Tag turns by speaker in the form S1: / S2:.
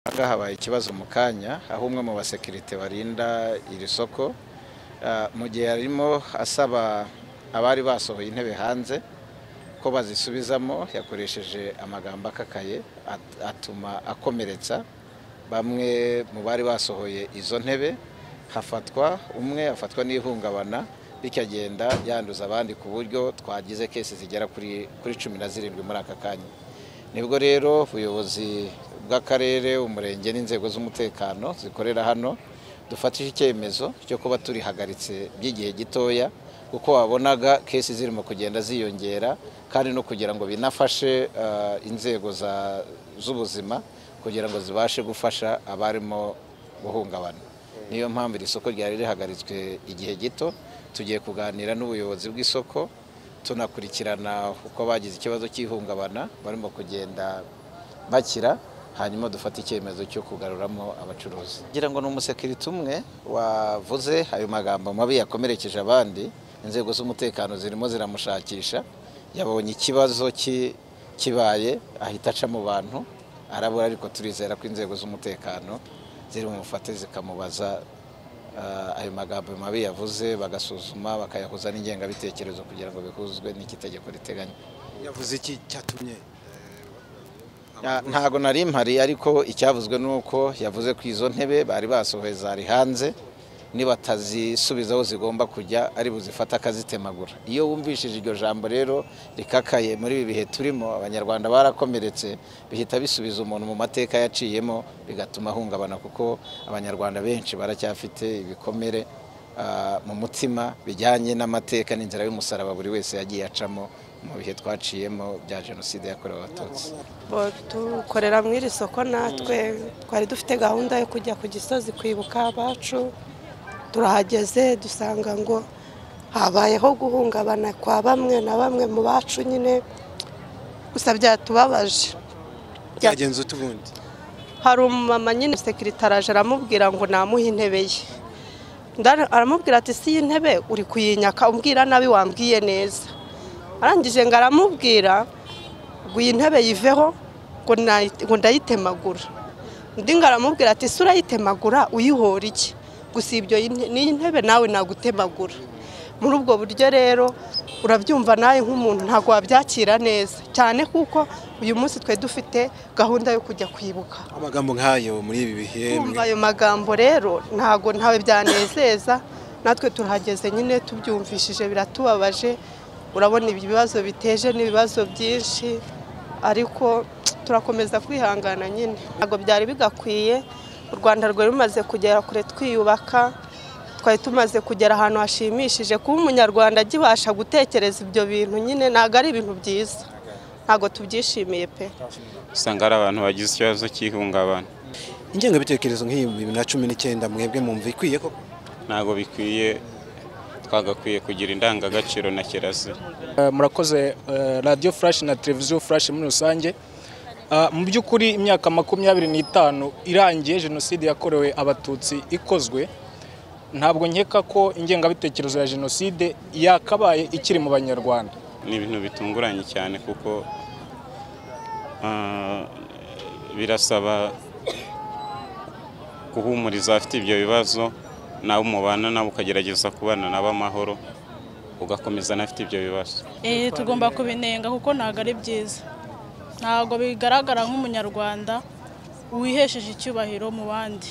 S1: ngaha habaye ikibazo mu kanya aho umwe mu basekirite barinda iri soko mu gihe yarimo asaba abari basohoye intebe hanze ko bazisubizamo yakoresheje amagambo akakaye at- atuma akomeretsa bamwe mu bari basohoye izo ntebe hafatwa umwe afatwa n'ihungabana bityo agenda yanduza abandi ku buryo twagize kesi zigera kuri kuri cumi na zirindwi muri aka kanya nibwo rero ubuyobozi bw'akarere umurenge n'inzego z'umutekano zikorera hano dufatije icyemezo cyo kuba turihagaritse by'igihe gitoya kuko wabonaga kesi zirimo kugenda ziyongera kandi no kugira ngo binafashe eh, inzego za- z'ubuzima kugira ngo zibashe gufasha abarimo guhungabana niyo mpamvu iri soko ryari rihagaritswe igihe gito tugiye kuganira n'ubuyobozi bw'isoko tunakurikirana uko bagize ikibazo cy'ihungabana barimo kugenda bakira hanyuma dufate icyemezo cyo kugaruramo abacuruzi ngira ngo ni umusekirite umwe wavuze ayo magambo mabi yakomerekeje abandi inzego z'umutekano zirimo ziramushakisha yabonye ikibazo ki- kibaye ahita aca mu bantu arabura ariko turizera ko inzego z'umutekano ziri bumufate zikamubaza Ah, ayo magambo mabi yavuze bagasuzuma bakayahuza n'ingengabitekerezo kugira ngo bihuzwe n'ikitegeko riteganya
S2: yavuze iki cyatumye
S1: Ah, ntago nari mpari ariko icyavuzwe ni uko yavuze ko izo ntebe bari basohoye zari hanze nibatazisubiza aho zigomba kujya ari buzifata akazitemagura iyo wumvishije iryo jambo rero rikakaye muri ibi bihe turimo abanyarwanda barakomeretse bihita bisubiza umuntu mu mateka yaciyemo bigatuma ahungabana kuko abanyarwanda benshi baracyafite ibikomere ah, mu mutima bijyanye n'amateka n'inzira y'umusaraba buri wese yagiye acamo mu bihe twaciyemo bya jenoside yakorewe abatutsi
S3: Bo dukorera mu iri soko natwe twari dufite gahunda yo kujya ku gisozi kwibuka abacu turahageze dusanga ngo habayeho guhungabana kwa bamwe na bamwe mu bacu nyine gusa byatubabaje
S2: byagenze ute ubundi
S3: hari umumama nyine sekirite araje aramubwira ngo namuhe intebe ye Ndara- aramubwira ati si iyi ntebe uri kuyinyaka umbwira nabi wambwiye neza arangije ngo aramubwira ngo iyi ntebe yiveho ngo nayi- ngo ndayitemagura undi ngo aramubwira ati si urayitemagura uyihora iki gusa ibyo yi- n'iyi ntebe nawe nagutemagura muri ubwo buryo rero urabyumva nawe nk'umuntu ntabwo wabyakira neza cyane kuko uyu munsi twe dufite gahunda yo kujya kwibuka
S2: amagambo nk'ayo muri ibi bihe
S3: kumva ayo magambo rero ntabwo ntawe byanezeza natwe turahageze nyine tubyumvishije biratubabaje urabona ibi bibazo biteje n'ibibazo byinshi ariko turakomeza kwihangana nyine ntabwo byari bigakwiye u rwanda rwari rumaze kugera kure twiyubaka twari tumaze kugera ahantu hashimishije kuba umunyarwanda agibasha gutekereza ibyo bintu nyine ntabwo ari ibintu byiza ntabwo tubyishimiye pe
S4: usanga hari abantu bagize ikibazo cy'ihungabana
S2: ingengabitekerezo nk'iyi mu bibiri na cumi n'icyenda mwebwe mwumva ikwiye ko
S4: ntabwo bikwiye twagakwiye kugira indangagaciro na kirazira
S5: Eh, murakoze eh, radio flash na televiziyo flash muri rusange Ah, mu by'ukuri imyaka makumyabiri n'itanu irangiye jenoside yakorewe abatutsi ikozwe ntabwo nkeka ko ingengabitekerezo ya jenoside yakabaye ikiri mu banyarwanda
S4: ni ibintu bitunguranye cyane kuko ah, birasaba guhumuriza abafite ibyo bibazo nawe umubana nawe ukagerageza kubana nabo amahoro ugakomeza n'abafite ibyo bibazo
S6: Eh, tugomba kubinenga kuko ntabwo ari byiza ntabwo bigaragara nk'umunyarwanda wihesheje icyubahiro mu bandi